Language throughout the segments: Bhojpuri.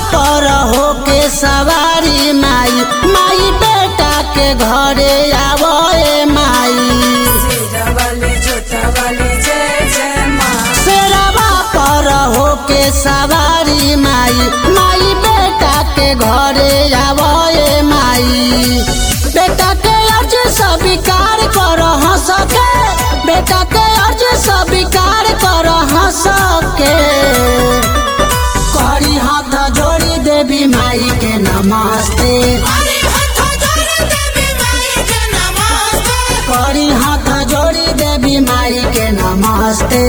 पर होके सवारी माई माई बेटा के घरे आवए माई शेरावाली जोतावाली जय जय माँ शेरवा पर होके सवारी माई माई बेटा के घरे आवए माई बेटा के अर्ज स्वीकार कर सके बेटा के अर्ज स्वीकार कर सके करी हाथ जोड़ी देवी माई के नमस्ते करी हाथ जोड़ी देवी माई के नमस्ते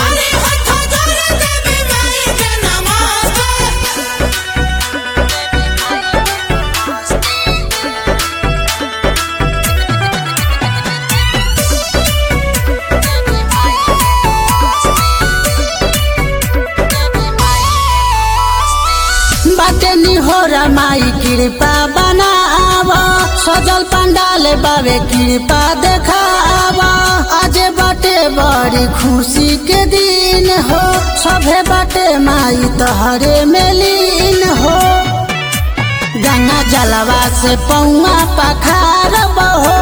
बाटे निहोरा माई कृपा बनाव सजल पंडाल बाबे कृपा देखाव आज बाटे बड़ी खुशी के दिन हो सभे बाटे माई तहरे में लीन हो गंगा जलवा से पौआ पखार बहो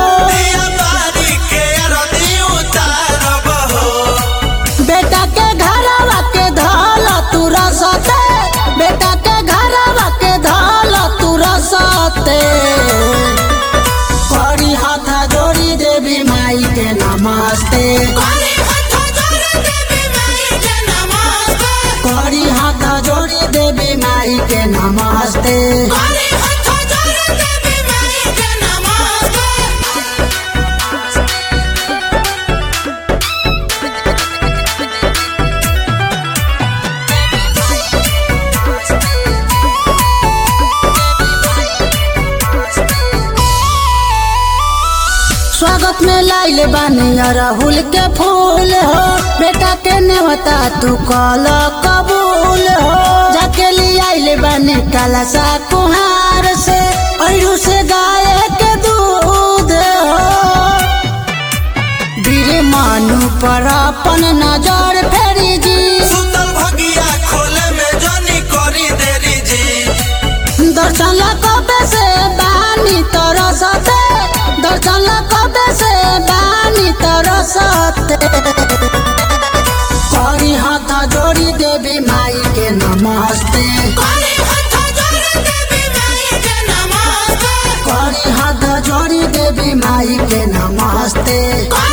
बेटा के घरवा के धल तू रसते बेटा के घरवा के धल तू रसते करी हाथ जोड़ी देवी माई के नमस्ते करी हाथ जोड़ी देवी माई के नमस्ते स्वागत में लाइल बानी अरहुल के फूल हो बेटा के नेवता तू कल कबूल हो जाके लिए आइल बानी कलसा कुहार से अरु से गाय के दूध हो वीर मानु पर अपन नजर फेरी जी दर्शन कबे से बानी तरसते दर्शन कबे से बानी तरसते करी हाथ जोड़ी देवी माई के नमस्ते करी हाथ जोड़ी देवी माई के नमस्ते